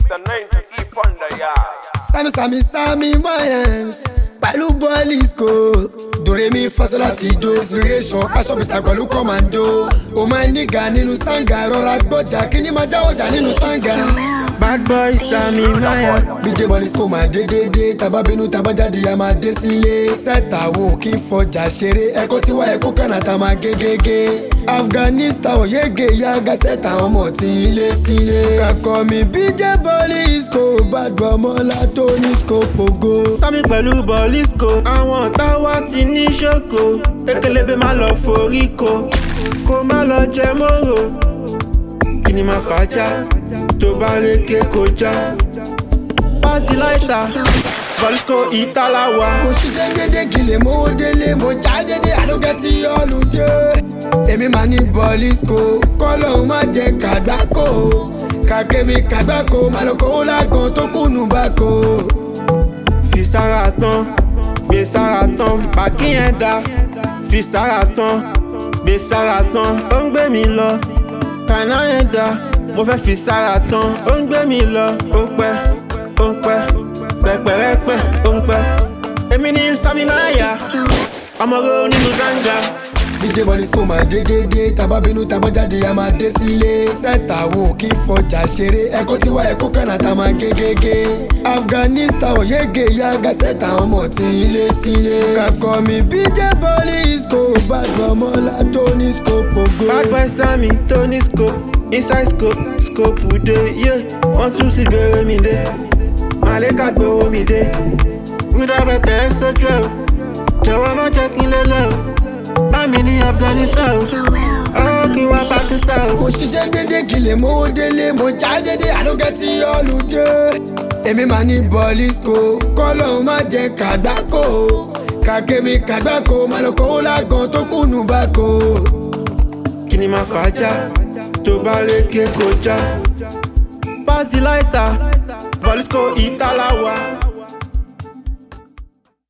Mr. 90 E on the yard. sami sami sami mayans pẹ̀lú bọ́ọ̀lìsco doremi fasola ti do inspiration aṣọ́bìtà pẹ̀lú commando o máa nígà nínú sanga rọra gbọ́jà kí ni máa jáwọ́jà nínú sanga. Bad boy Sami Maya. bj bọ́ọ̀lìsco máa dé dédé taba bínú taba jáde a máa dé sílé sẹ́tà wo kí n fọjà ṣeré ẹ̀kọ́ tiwa ẹ̀kọ́ kànáà tá máa gégége afghanistan òyege yaga sẹ́tà ọmọ tí ilé sílé kakọ mi bj bọ́ọ̀lìsco gbàgbọ́ mọ́lá tó ní skopogo. Sami pẹ̀lú Bọ̀lísco. Àwọn ọ̀tá wa ti ní ṣòkò. Ekelebe má lọ forí ko. Kó má lọ jẹ móró. Kí ni máa fàájà? Tó bá rékè kó já. Pásì láìta. Bọ̀lísco ìtàláwa. mo ṣiṣẹ́ dédé kí lè mówó délé mo já dédé àlókẹ́ tí ọlùdé. èmi máa ní bọ́lísco kọ́lọ́hún má jẹ kàgbákò kàkémi kàgbákò má lọ kówó lágan tó kùnú bákò. Fi sára tán. Gbé sára tán. Bàkí yẹn da. Fi sára tán. Gbé sára tán. Ó ń gbé mi lọ. Kàná yẹn da. Mo fẹ́ fi sára tán. Ó ń gbé mi lọ. Ó ń pẹ́. Ó ń pẹ́. Pẹ̀pẹ̀rẹ́pẹ̀. Ó ń pẹ́. Èmi ní Sami Maya. Ọmọ ro nínú gánga. dj bọ́lísco máa dé dédé taba bínú taba jáde a máa dé sílé sẹ́tà wo kí fọjà ṣeré ẹ̀kọ́ tiwa ẹ̀kọ́ kànáà tá máa gégége afghanistan òyege yaga sẹ́tà ọmọ tí ilé sílé kakọ mi bj bọ́lísco gbàgbọ́ mọ́lá tó ní skopogo. Bad boy Sami Tony scope. Inside scope. Scope ude. Yeah. Wọ́n tún sì gbèrè mi dé. Màlẹ́kà gbowó mi dé. Wíńdà bẹ̀tẹ̀ sójú ẹ̀ o. Jọ̀wọ́ má jẹ́ kí n lé lẹ́ o. Bá mi ní Afghanistan o. Ọ̀rọ̀ kí n wá Pakistan o. mo ṣiṣẹ́ dédé kí lè mówó délé mo já dédé àlókẹ́ tí ọlùdé. èmi máa ní bọ́lísco kọ́lọ́hún má jẹ kàgbákò kàkémi kàgbákò má lọ kówó lágan tó kùnú bákò. Kí ni máa fàájà? Tó bá rékè kó já. Pásì láìta. Bọ̀lísco ìtàláwa.